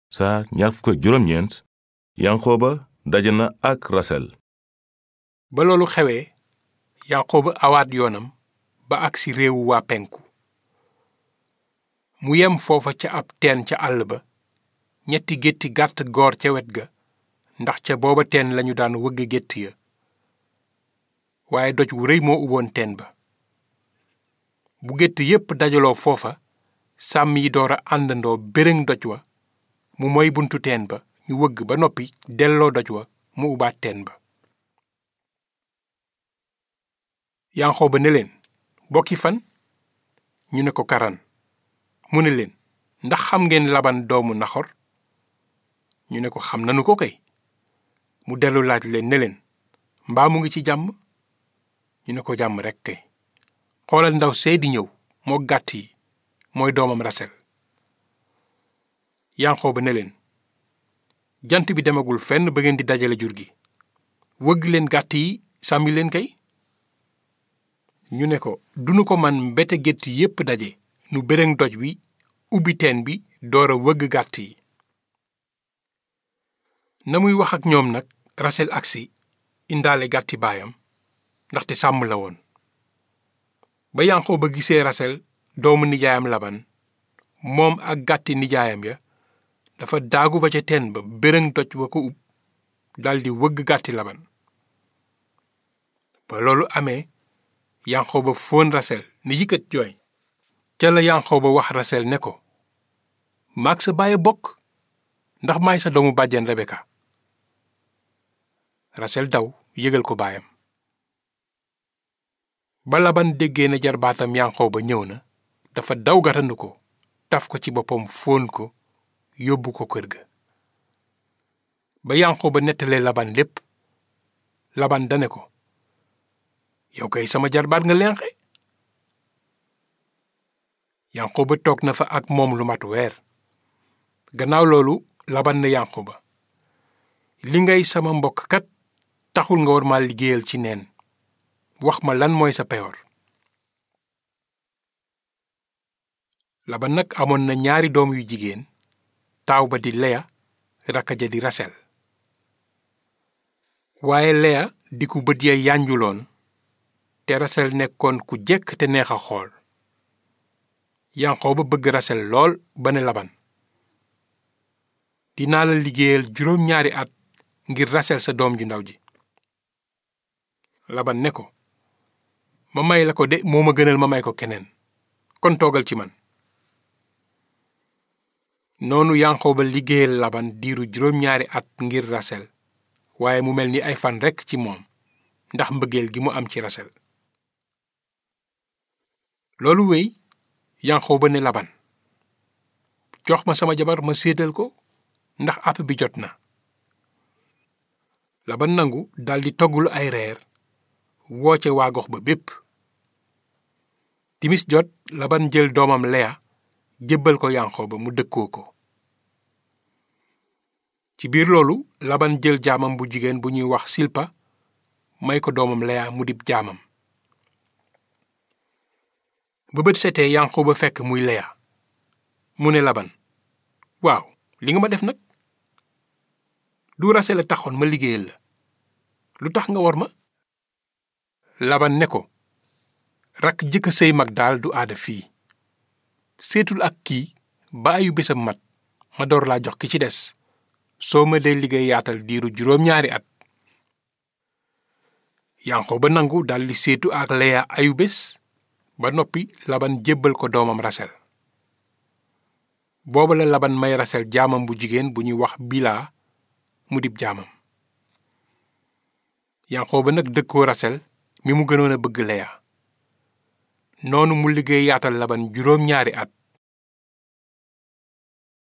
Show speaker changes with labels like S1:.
S1: saa ñaar fukk ak juróom-ñeent yanqooba daje na ak rasel
S2: ba loolu xewee yanqooba awaat yoonam ba agsi réewu waa penku mu yem foofa ca ab teen ca àll ba ñetti gétti gàtt goor ca wet ga ndax ca booba teen lañu daan wëgg gétt ya waaye doj wu rëy moo uboon teen ba bu gétt yépp dajaloo foofa sàmm yi door a àndandoo bërëng doj wa mu moy buntu teen ba ñu wëgg ba noppi delloo doj wa mu ubaat teen ba yanqooba ne leen bokki fan ñu ne ko karan mu ne leen ndax xam ngeen laban doomu naxor ñu ne ko xam nanu ko kay mu dellu laaj leen ne leen mbaa mu ngi ci jàmm ñu ne ko jàmm rekk kay xoolal ndaw see di ñëw moo gàtt yi mooy doomam rasel yanqooba ne leen jant bi demagul fenn ba ngeen di dajale jur gi wëgg leen gàtt yi sàmmi leen kay ñu ne ko dunu ko man mbete gétt yépp daje nu bërëng doj wi ubbi teen bi door a wëgg gàtt yi na muy wax ak ñoom nag rasel agsi indaale gàtti baayam ndaxte sàmm la woon ba yanqooba gisee rasel doomu nijaayam laban moom ak gàtti nijaayam ya dafa daagu ba ca teen ba bërëng doj wa ko ub daldi wëgg gàtti laban ba loolu amee yanqooba fóon rasel ni yëkkat jooy ca la yanqooba wax rasel ne ko maag sa baay bokk ndax maay sa doomu bàjjen rebeka rasel daw yëgal ko baayam ba laban déggee na jarbaatam yanqooba ñëw na dafa daw gatandu ko taf ko ci boppam fóon ko yóbbu ko kër ga ba yanqooba nettalee laban lépp laban dane ko yow kay sama jarbaat nga lenqe yanqooba toog na fa ak moom lu mat weer gannaaw loolu laban ne yanqooba li ngay sama mbokk kat taxul nga war ma liggéeyal ci neen wax ma lan mooy sa peyoor laban nag amoon na ñaari doom yu jigéen taaw ba di leya rakka ja di rasel waaye leya di ku bët ya yànjuloon te rasel nekkoon ku jekk te neex a xool yanqooba bëgg rasel lool ba ne laban dinaa la liggéeyal juróom ñaari at ngir rasel sa doom ju ndaw ji laban ne ko ma may la ko de moo ma gënal ma may ko keneen kon toogal ci man noonu yanqooba liggéeyal laban diiru juróom ñaari at ngir rasel waaye mu mel ni ay fan rekk ci moom ndax mbëggeel gi mu am ci rasel loolu wéy yanqooba ne laban jox ma sama jabar ma séetal ko ndax àpp bi jot na laban nangu daldi toggulu ay reer wooce waa gox ba bépp timis jot laban jël doomam leya jébbal ko yanqooba mu dëkkoo ko ci biir loolu laban jël jaamam bu jigéen bu ñuy wax silpa may ko doomam leya mu dib jaamam ba bët setee yanqooba fekk muy leya mu ne laban waaw li nga ma def nag du rasel a taxoon ma liggéeyal la lu tax nga war ma laban ne ko rakk jëkk sëy mag daal du aada fii seetul ak kii ba ayu bésam mat ma door laa jox ki ci des soo ma dee liggéey yaatal diiru juróom-ñaari at yanqooba nangu daldi seetu ak leya ayu bés ba noppi laban jébbal ko doomam rasel booba la laban may rasel jaamam bu jigéen bu ñuy wax bilaa mu dib jaamam yanqooba nag dëkkoo rasel mi mu gënoon a bëgg leya noonu mu liggéey yaatal laban juróom ñaari at